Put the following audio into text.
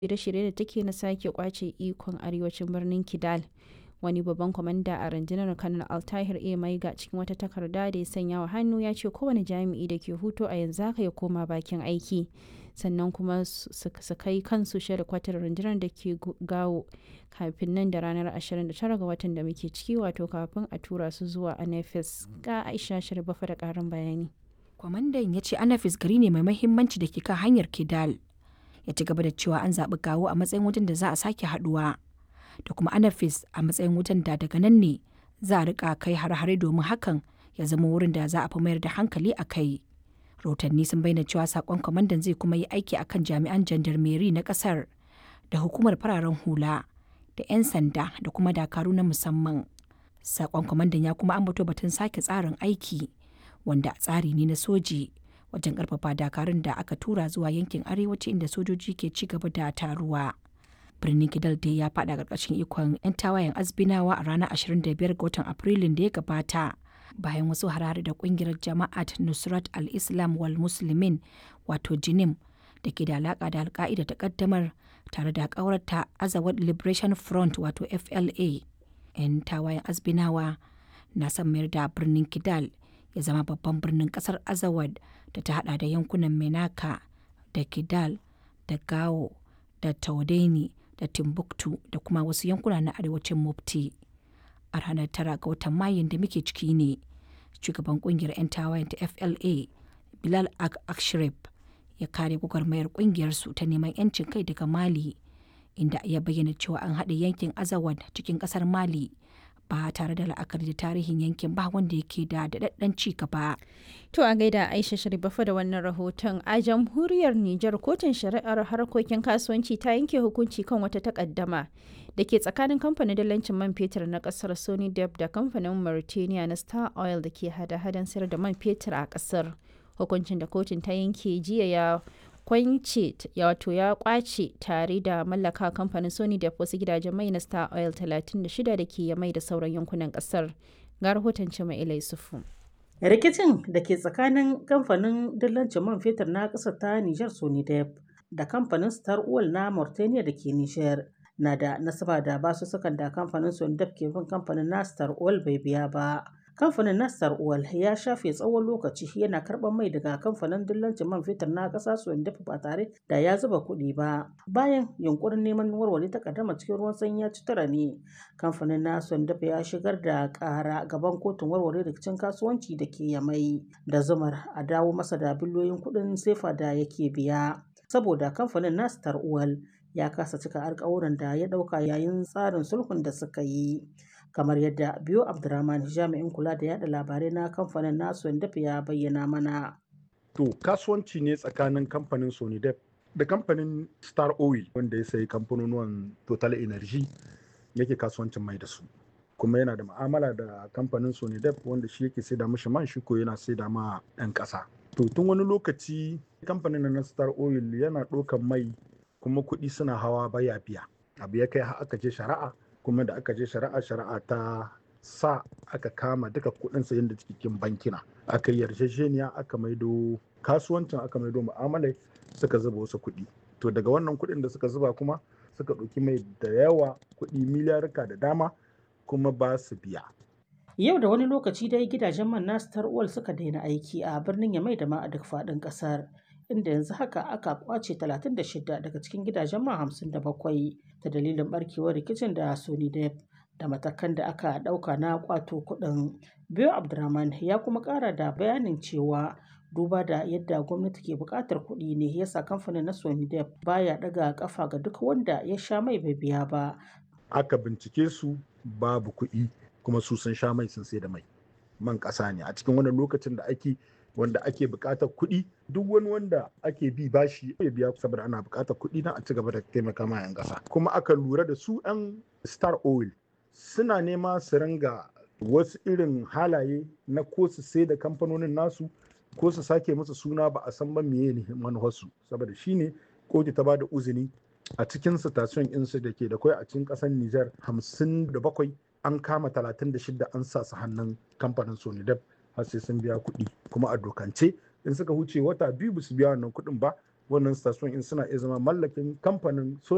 shirye-shirye da take na sake kwace ikon arewacin birnin Kidal. Wani babban kwamanda a rundunar Kanar Altahir A. Maiga cikin wata takarda da ya sanya wa hannu ya ce kowane jami'i da ke hutu a yanzu haka ya koma bakin aiki. Sannan kuma su kai kansu kwatar rundunar da ke gawo kafin nan da ranar 29 ga watan da muke ciki wato kafin a tura su zuwa Anafis. Ga Aisha Sharifafa da ƙarin bayani. Kwamandan ya ce Anafis gari ne mai mahimmanci da ke kan hanyar Kidal. Ya ci gaba da cewa an zaɓi gawo a matsayin wajen da za a sake haɗuwa. Da kuma Anafis a matsayin wajen da daga nan ne za a riƙa kai har-hare domin hakan ya zama wurin da za a fi mayar da hankali a kai. Rahotanni sun bayyana cewa sakon kwamandan zai kuma yi aiki akan jami'an jandarmeri na ƙasar da hukumar fararen hula da 'yan sanda da kuma dakaru na musamman. Sakon kwamandan ya kuma ambato batun sake tsarin aiki wanda tsari ne na soji wajen karfafa dakarun da aka tura zuwa yankin arewaci inda sojoji ke ci gaba da taruwa. Birnin Kidal dai ya faɗa ƙarƙashin ikon 'yan tawayen azbinawa a ranar 25 ga watan Afrilun da ya gabata. Bayan wasu harare da ƙungiyar jama'at Nusrat al-Islam wal Muslimin wato Jinim da ke da alaƙa da alka'ida ta ƙaddamar tare da ƙawarta Azawad Liberation Front wato FLA. 'Yan tawayen azbinawa na son mayar da birnin Kidal ya zama babban birnin kasar azawad da ta hada da yankunan menaka da kidal da gao da taudeni da timbuktu da kuma wasu yankuna na arewacin mufti a ranar tara ga watan mayun da muke ciki ne shugaban kungiyar 'yan tawayen ta fla bilal ak akshrif ya kare gwagwarmayar kungiyar su ta neman 'yancin kai daga mali inda ya bayyana cewa an haɗa yankin azawad cikin ƙasar mali ba tare da la'akari da tarihin yankin ba wanda yake da daɗaɗɗen ci gaba. To a gaida Aisha Sharifafa da wannan rahoton a jamhuriyar Nijar kotun shari'ar harkokin kasuwanci ta yanke hukunci kan wata takaddama da ke tsakanin kamfanin dalancin man fetur na kasar Sony Dep da kamfanin Mauritania na Star Oil da ke hada-hadan sayar da man fetur a kasar. Hukuncin da kotun ta yanke jiya ya kwance wato ya kwace tare da mallaka kamfanin sony da wasu gidajen mai na star oil 36 da ke mai da sauran yankunan kasar ga rahoton cima ilai sufu rikicin da ke tsakanin kamfanin dillancin man fetur na ƙasar ta nijar sony dep da kamfanin star oil na mauritania da ke nijar na da nasaba da basussukan da kamfanin sony dep ke bin kamfanin na star oil bai biya ba kamfanin nastar oil ya shafe tsawon lokaci yana karɓar mai daga kamfanin dillancin man fetur na ƙasa dafa ba tare da ya zuba kuɗi ba bayan yunkurin neman warware takaddama cikin ruwan sanyi ya ci tara ne kamfanin na dafa ya shigar da ƙara gaban kotun warware rikicin kasuwanci da ke yamai da zumar a dawo masa da biliyoyin kuɗin sefa da yake biya saboda kamfanin nastar oil ya kasa cika alkawuran da ya ɗauka yayin tsarin sulhun da suka yi kamar yadda biyo abdurrahman jami'in kula da yada labarai na kamfanin nasu dafa ya bayyana mana to kasuwanci ne tsakanin kamfanin sonidep da kamfanin star oil wanda ya sayi kamfanonuwan total energy yake kasuwancin mai da su kuma yana da ma'amala da kamfanin sonidep wanda shi yake saida mishi man shi ko yana saida ma 'yan ƙasa to tun wani lokaci kamfanin na star oil yana ɗaukan mai kuma kuɗi suna hawa baya biya abu ya kai aka je shari'a kuma da aka je shari'a shari'a ta sa aka kama duka kudin sayan da cikin bankina aka yarjejeniya aka maido kasuwancin aka maido mu'amalai suka zuba wasu kuɗi to daga wannan kuɗin da suka zuba kuma suka ɗauki mai da yawa kuɗi miliyarka da dama kuma ba su biya yau da wani lokaci dai gidajen man na star oil suka daina aiki a birnin yamai da ma a duk faɗin ƙasar inda yanzu haka aka kwace 36 daga cikin gidajen man 57 ta dalilin barkewar rikicin da Sony Dep da matakan da aka ɗauka na kwato kuɗin. Biyo Abdurrahman ya kuma ƙara da bayanin cewa duba da yadda gwamnati ke buƙatar kuɗi ne yasa kamfanin na Sony Dep baya ɗaga ƙafa ga duk wanda ya sha mai bai biya ba. Aka bincike su babu kuɗi kuma su sun sha mai sun sai da mai. Man ƙasa ne a cikin wannan lokacin da ake wanda ake buƙatar kuɗi duk wani wanda ake bi bashi ya biya saboda ana buƙatar kuɗi na a ci gaba da taimaka ma 'yan ƙasa kuma aka lura da su 'yan star oil suna nema su ringa wasu irin halaye na ko su sai da kamfanonin nasu ko su sake musu suna ba a san ba meye ne manufarsu saboda shine kotu ta bada uzini a cikin station insu da ke da kwai a cikin ƙasar Nijar hamsin da bakwai an kama talatin da shida an sa su hannun kamfanin Sonidep har sai sun biya kuɗi kuma a dokance in suka huce wata biyu ba su biya wannan kuɗin ba wannan station in suna iya zama mallakin kamfanin